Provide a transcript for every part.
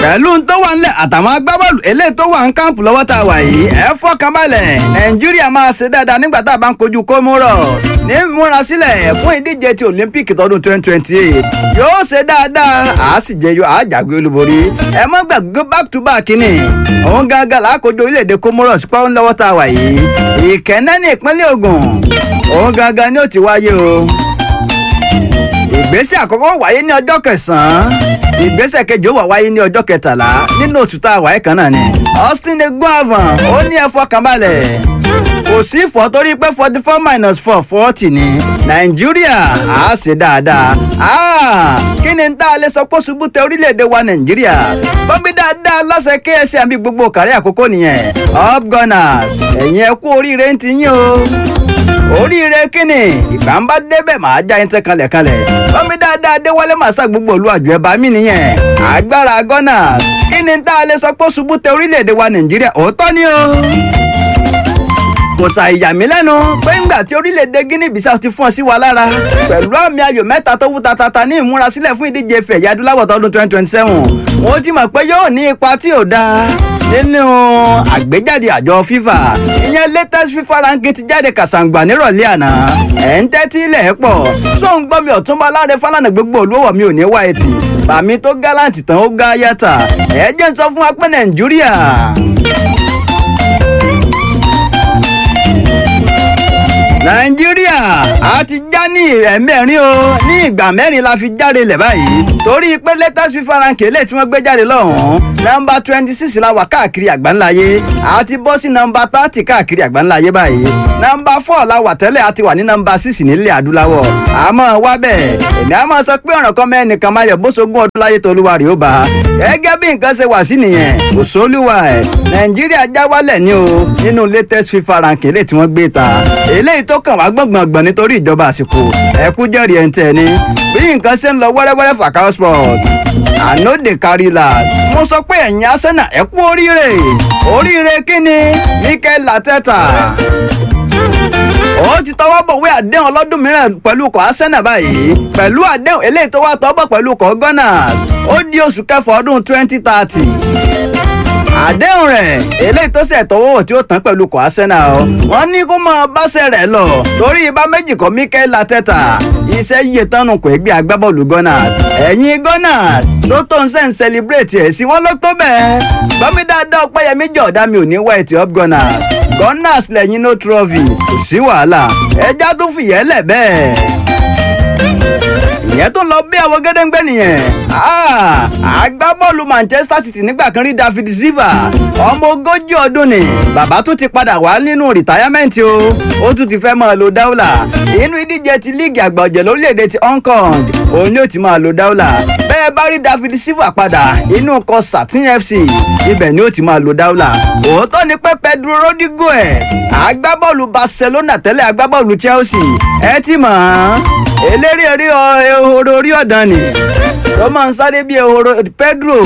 pẹ̀lú tó wà ńlẹ̀ àtàwọn agbábọ́ọ̀lù eléyìí tó wà ń káàmpù lọ́wọ́ tá a wà yìí ẹ fọkàn balẹ̀ nàìjíríà máa ṣe dáadáa nígbà tá a bá ń kojú comoros ní múra sílẹ̀ fún ìdíje ti olympic tọdún twenty twenty eight yóò ṣe dáadáa àá sì jẹyọ àá jàgbé olúborí ẹ má gbàgbé back to back ni òun gangan làákojú orílẹ̀-èdè comoros pọ́n lọ́wọ́ tá a wà yìí ìkẹ́nẹ́ ní ìpínlẹ̀ ògùn òun gangan ni ó ti wáyé o ìgbésẹ̀ àkọ́kọ́ wáyé ní ọjọ́ kẹsàn-án ìgbésẹ̀ kejì ó wà wáyé ní ọjọ́ kẹtàlá nínú oṣù tá a wáyé kan náà ni austin eguavan ó ní ẹ fọkàn balẹ̀ kò sí ìfọ́ torí pé forty four minus four forty ni nàìjíríà á ṣe dáadáa kí ni tá a lè sọ pé ṣubú tẹ orílẹ̀-èdè wa nàìjíríà bọ́bí dáadáa lọ́sẹ̀ ksm àbí gbogbo kárí àkókò nìyẹn up gunners ẹ̀yin ẹ kú oríire ń ti yín o oríire kíni ìgbà ń bá débẹ̀ máa já yín tẹ́ kanlẹ̀kanlẹ̀ bọ́mí dáadáa déwálé màsá gbogbo olú àjọ ẹ̀ bá mi nìyẹn agbára gunners kí ni tá a lè sọ pé ṣubú tẹ orílẹ̀-èdè wa nàìjíríà òótọ́ ni o kò ṣàìyà mí lẹ́nu pé ńgbà tí orílẹ̀-èdè guinea bissau ti fún ọ sí wa lára pẹ̀lú àmì ayò mẹ́ta tó wú tatata ní ìmúrasílẹ̀ fún ìdíje fẹ̀yà adúláwọ̀ tọdún twenty twenty seven wọ́n ti mọ̀ pé yóò ní ipa tí ò dáa nínú àgbéjáde àjọ fifa ìyẹn latest fifa ranking ti jáde kàṣàǹgbà nírọ̀lẹ́ àná ẹ̀ ń tẹ́tí ilẹ̀ pọ̀ tó ń gbọ́ mi ọ̀túnba láre fálànà gbogbo olówó mi ò ní wá etí bàmí tó gáláǹtì tán ó gá yàtà ẹ̀ jẹ́ ń sọ fún wa pé nàìjíríà nàìjíríà a ti já ní ẹ̀mẹ́rin o ní ìgbà mẹ́rin la fi jáde lẹ̀ báyìí torí pé latest fifa ranking lè tí wọ́n gbé jáde lọ́hùn-ún nọ́mbà twenty six la wà káàkiri àgbáńláyé a ti bọ́ sí nọ́mbà thirty káàkiri àgbáńláyé báyìí nọ́mbà four la wà tẹ́lẹ̀ a ti wà ní nọ́mbà six nílẹ̀ adúláwọ̀ àmọ́ wá bẹ́ẹ̀ èmi á máa sọ pé ọ̀ràn kan mẹ́nìkan máa yọ̀ bó sogún ọdún láyé tó olúwa rèé ó bá gẹ́gẹ́ bí nǹkan ṣe wà sí nìyẹn kò sólúwa ẹ̀ nàìjíríà já wálẹ̀ ní o nínú latest fifa ranking lè tí wọ́n gbé ta eléyìí tó kàn wá gbọ̀ngbọ̀ngbọ̀n nítorí ìjọba àsìkò ẹ̀kú jẹ́rìí ẹ̀ ń tẹ̀ ni bí nǹkan ṣe ń lọ wẹ́rẹ́wẹ́rẹ́ fàkàó sport ànóde kárí last mo sọ pé ẹ̀yin arsenal ẹ kú oríire oríire kíni mikel lateta ó ti tọwọ́ bọ̀wé àdéhùn ọlọ́dún mìíràn pẹ̀lú ikọ̀ arsenal báyìí pẹ̀lú àdéhùn eléyìí tó wá tọ́bọ̀ pẹ̀lú ikọ̀ gunners ó di oṣù kẹfà ọdún twenty thirty àdéhùn rẹ̀ eléyìí tó ṣe tọwọ́ tí ó tán pẹ̀lú kò arsenal o wọ́n ní kó máa báṣẹ́ rẹ̀ lọ torí ibà méjì kan mikel lateta iṣẹ́ yíyẹ tánu kò gbé agbábọ́ọ̀lù gunners ẹ̀yin gunners sótó ń sẹ́ ń celebrate ẹ̀ sí wọn ló tó bẹ́ẹ̀ gbọ́mí dáadáa ọpẹ́yẹmí jọ̀ọ́dá mi ò ní white up gunners gunners lẹ́yìn no trophy kò sí wàhálà ẹja tún fìyẹ́ lẹ̀ bẹ́ẹ̀ ìyẹn tó lọ bí àwọn gẹ́dẹ́gbẹ́ nìyẹn agbábọ́ọ̀lù manchester city nígbà kan rí david silva ọmọ ogójì ọdún ni bàbá tún ti padà wá nínú rìtáyámẹ́ǹtì o ó tún ti fẹ́ máa lo dáúlà inú ìdíje ti líìgì àgbà ọ̀jẹ̀ lórílẹ̀‐èdè ti hong kong òun ni ó ti máa lo dáúlà bẹ́ẹ̀ bá rí david silva padà inú ọkọ̀ satin fc ibẹ̀ ni ó ti máa lo dáúlà òótọ́ ni pé pedro rodriguez agbábọ́ọ̀lù barcelona tẹ́lẹ̀ agbábọ́ọ̀lù chelsea ẹ ti mọ̀ ọ́n eléré orí ehoro orí ọ̀dàn ni tó máa ń sáré bí ehoro pedro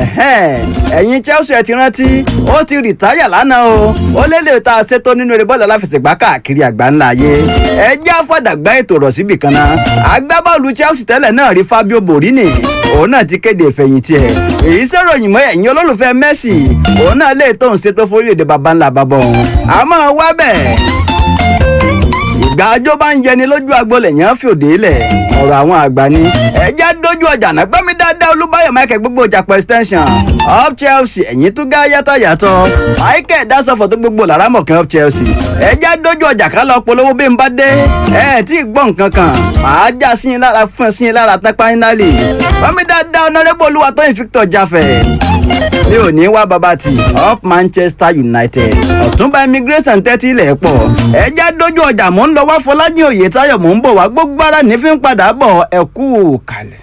ẹ̀yin chelsea ẹ ti rántí ó ti rìtáyà lánàá o ó lélẹ̀ tá a ṣètò nínú eré bọ́ọ̀lù aláfẹsẹ̀gbá káàkiri àgbáńlá ayé ẹ já fọ̀dàgbà ètò rọ̀ síbì kan náà agbábọ́ọ̀lù chelsea tẹ́lẹ̀ náà rí fabio borini òun náà ti kéde ìfẹ̀yìntì ẹ̀ èyí sọ̀ròyìn mọ́ ẹ̀yin olólùfẹ́ messi òun náà lè tóun ṣètò fórílẹ̀-èdè baba ńlá bàbá òun àmọ́ wá bẹ́ẹ̀ ìgbà àjọ bá ń yẹni lójú agbolẹ̀ yẹn fi òde lẹ̀ ọ̀rọ̀ àwọn àgbà ni ẹ̀já dojú ọjà náà gbẹ́mí dáadáa olúbáyọ̀ michael gbogbo ọjà per extension up chelsea ẹ̀yìn tún gá yàtọ̀ yàtọ̀ michael dasọ̀fọ̀ tó gbogbo lára mọ̀kàn up chelsea ẹ̀já dojú ọjà ká lọ polówó bí n bá dé ẹ̀ tí ì gbọ́ nǹkan kan màá já sí yín lára fún sí yín lára tán pánálì gbẹ́mí dáadáa ọ̀nàrẹ́bù olúwatóyìn victor jaffet mi ò ní wá bàbá tì up manchester united ọ̀túnba immigration tẹ́tí ilẹ̀ pọ̀ ẹ̀já dojú ọjà mò ń lọ wá fọláyìn òye táyọ̀ mò ń bọ̀ wá gbogbo ara ní fi ń padà bọ̀ ẹ kú kalẹ̀.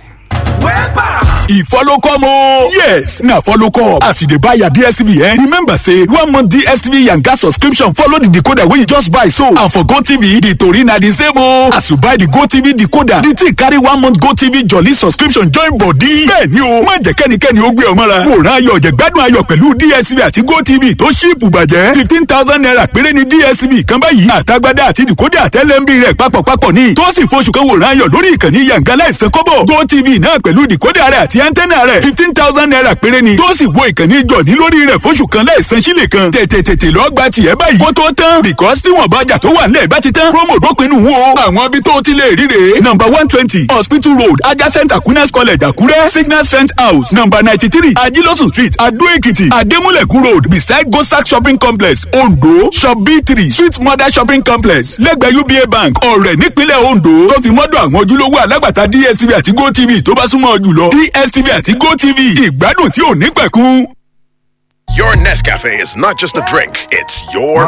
e follow come o. yes na follow come as you dey buy your dstv eh remember say one month dstv yanga subscription follow the decoder wey you just buy so and for gotv the tori na the same o. as you buy the gotv decoder the thing carry one month gotv jolly subscription join body. bẹ́ẹ̀ni o má jẹ́ kẹ́nikẹ́ni ó gbé ọ mọ́ra. wòran ayọ̀ jẹ̀gbádùn ayọ̀ pẹ̀lú dstv àti gotv tó ṣíìpù bàjẹ́ fifteen thousand naira péré ni dstv kan báyìí àtagbádá àti decoder tẹ́lẹ̀ ń bí rẹ̀ papọ̀ papọ̀ ní tó sì fọṣù kan wòran ayọ̀ lórí ìkànnì yanga láìsàn kọ́bọ̀ gotv náà pẹ̀lú pẹ̀lú dìkódà rẹ̀ àti antenna rẹ̀ fifteen thousand naira péré ni tó sì wo ìkànnì jọ̀ní lórí rẹ̀ fóṣù kan láìsan sílẹ̀ kan tètè tètè lọ gba tiẹ̀ báyìí kó tó tán because tí wọ́n bá jà tó wà nílẹ̀ bá ti tán promo dópinu wo àwọn ibi tó ti lè ríre number one twenty hospital road adjacent aquinas college àkúrẹ́ signal strength house number ninety three ajilosun street adó èkìtì adémúlẹ̀kù road beside gosak shopping complex ondo shop b three sweet mother shopping complex lẹ́gbẹ̀ẹ́ uba bank ọ̀rẹ́ nípínlẹ̀ ondo tó fi mọ́dọ̀ àwọn ojúlówó alágbàtà dstv àti gotv tó bá súnmọ́ ọ jùlọ dstv àti gotv ìgbádùn tí ò ní pẹ̀kun. Your Nescafe is not just a drink, it's your